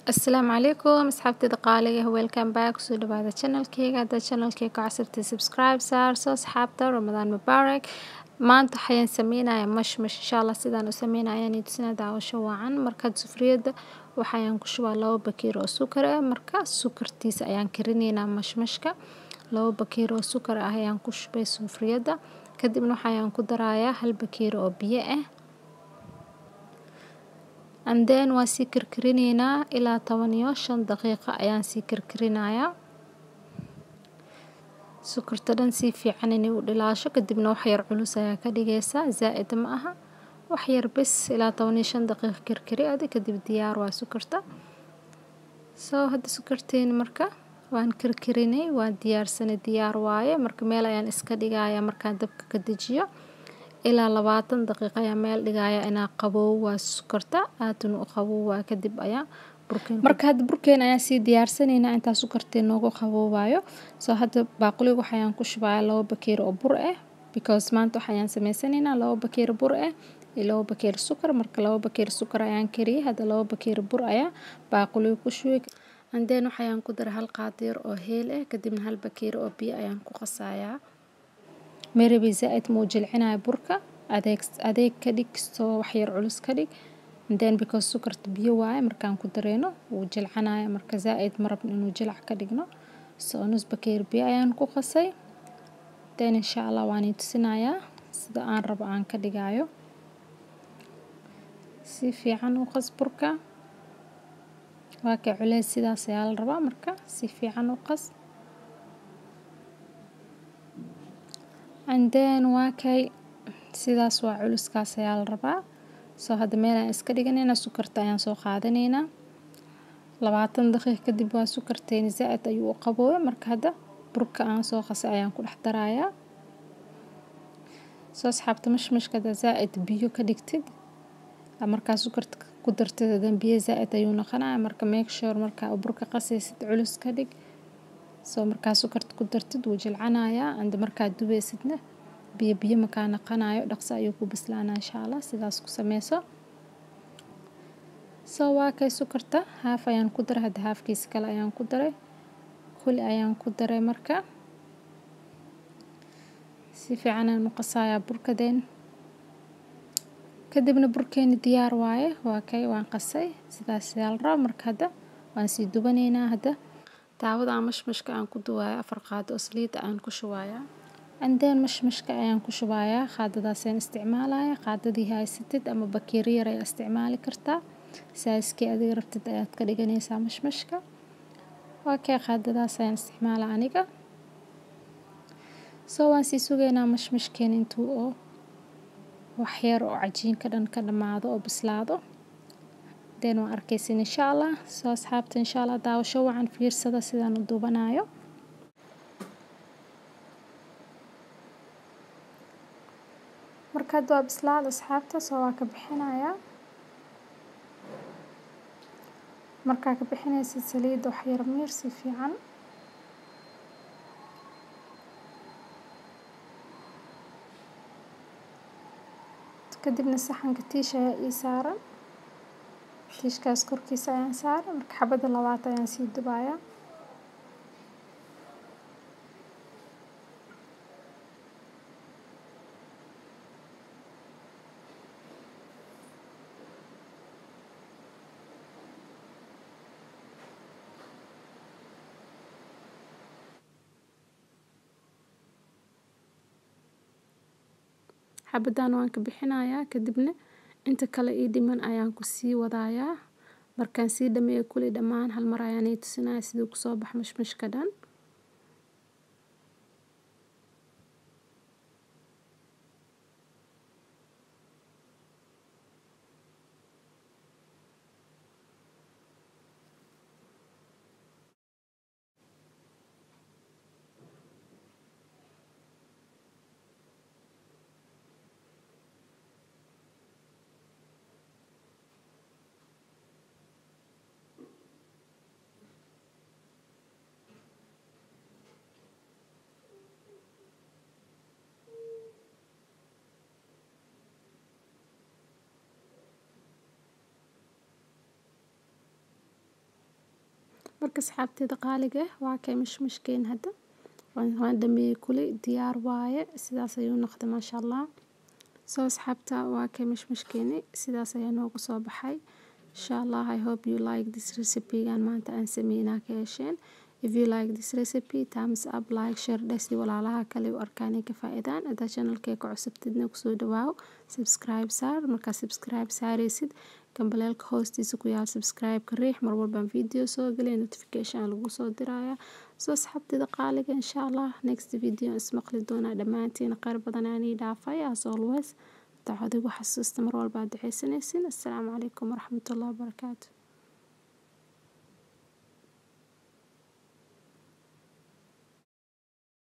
asalaamu calaykum asxaabteyda qaaliga welcome back kusoo dhawaada channelkeyga haddaad channelkeyga ka casirtay subscribe saarso asxaabta ramadaan mubaarak maanta waxayaan sameynayaa mashmash insha allah sidaan u sameynaya ayaan tusinaa daawasho wacan markaad sufriyadda waxayaan ku shubaa labo bakiir oo sukar ah marka sukartiisa ayaan karineynaa mashmashka labo bakiir oo sukar ah ayaan ku shubay sufriyadda kadibna waxayaan ku darayaa hal bakiir oo biyo ah and then waa sii karkarineynaa ilaa toban iyo shan daqiiqo ayaan sii karkarinayaa sukarta dhan si fiican inay u dhilaasho kadibna wax yar culus ayaa ka dhigaysaa zaa'id ma aha wax yar bes ilaa toban iyo shan daqiiqo karkari adi kadib diyaar waa sukarta soo hadda sukarteeni marka waan karkarinay waan diyaarsanay diyaar waaye marka meel ayaan iska dhigayaa markaan dabka ka dejiyo ilaa labaatan daqiiqo ayaa meel dhigaya inaa qaboow waa sukarta aadun u qaboow waa kadib ayaa burkeen marka hadda burkeen ayaa sii diyaarsanaynaa intaa sukarteen noogu qaboowayo soo hadda baaquliga waxayaan ku shubayaa labo bakeer oo bur ah because maanta waxayaan sameysanaynaa labo bakeer bur ah iyo labo bakeer sukar marka labo bakeer sukar ayaan kariyay hadda labo bakeer bur ayaa baaquliga ku shubay andeen waxayaan ku daray hal qaadiir oo heel ah kadibna hal bakeer oo biyo ayaan ku qasayaa marabi zaa'id muu jilcinaya burka adeeg adeeg ka dhig soo wax yar culus ka dhig then because sukarta biyo waaye markaan ku dareeno wuu jilcanaya marka zaa'id ma rabno inuu jilac ka dhigno soo nus bakeer biyo ayaan ku qasay then insha allah waan i tusinayaa sida aan rabo aan ka dhigayo si fiican u qas burka waa ka culeys sidaas ayaa la rabaa marka si fiican u qas and then waa kay sidaas waa culuskaas ayaa la rabaa soo hadda meel aan iska dhiganaynaa sukarta ayaan soo qaadanaynaa labaatan daqiiq kadib waa sukarteeni zaa'id ayuu u qaboobay marka hadda burka aan soo qasay ayaan ku dhex darayaa soo asxaabta mashmashka hadda zaa'id biyo ka dhigtid markaa sukarta ku dartid hadan biyo zaa'id ayuu noqonaya marka make sure markaa burka qasaysid culus ka dhig soo markaa sukarta ku dartid wuu jilcanayaa and markaad dubeysidna biyo biyo makaa naqanayo dhaqso ayuu ku bislaanaa insha allah sidaas ku sameyso soo waa kay sukarta haaf ayaan ku daray hadda haafkiisa kale ayaan ku daray kuli ayaan ku daray marka si fiican ayaan u qasayaa burkadeen kadibna burkeeni diyaar waaye waa kay waan qasay sidaas ayaa la rabaa marka hadda waan sii dubanaynaa hadda daawada aan mashmashka aan ku duwaayo afar qaado oo saliida aan ku shubayaa andeen mashmashka ayaan ku shubayaa qaadadaasaan isticmaalaya qaadadii haysatid ama bakeeri yar ayaa isticmaali kartaa saaskii adiga rabtid ayaad ka dhiganaysaa mashmashka waa kay qaadadaas ayaan isticmaala aniga soo waan sii sugaynaa mashmashkeen intuu oo wax yar oo cajiinka dhan ka dhammaado oo bislaado den waan arkaysin insha allah soo asxaabta insha allah daawasho wacan fiirsada sidaan u duubanayo marka hadda waa bislaada asxaabta soo waa ka bixinayaa markaa ka bixinaysid saliidda wax yar miir si fiican kadibna saxanka tiish ayaa ii saaran tiishkaas korkiisa ayaan saaray marka xabadda labaad ayaan sii dubayaa xabaddan waan ka bixinayaa kadibna inta kale ii dhiman ayaan ku sii wadayaa markaan sii dhameeyo kuli dhammaan hal mar ayaan ii tusinaya siduu kusoo bax mashmashka dhan marka asxaabteeda qaaliga ah waa kay mishmishkeen hadda waan dhameeyey kuli diyaar waaye sidaas ayuu noqday maasha allah soo asxaabta waa kay mishmishkeeni sidaas ayaa noogu soo baxay insha allah i hope you like this recipe gaan maanta aan sameynaa ka hesheen if you like this recipe thumbs up like share dhesi walaalaha kale u arkaan ka faa'iidaan hadaa channelkee ka cusubtidna kusoo dhawaaw subscribe saar markaa subscribe saaraysid gambaleelka hoostiisa ku yaal subscribe-ka riix mar walbaan video soo gelay notification lagu soo diraya soo asxaabteeda qaaliga insha allah next video ismaqli doonaa dhammaantiin qayr badan aanii dhaafay as always dacwadigu xasuusta mar walba aad duceysanaysin assalaamu calaykum waraxmatullahi wabarakaatu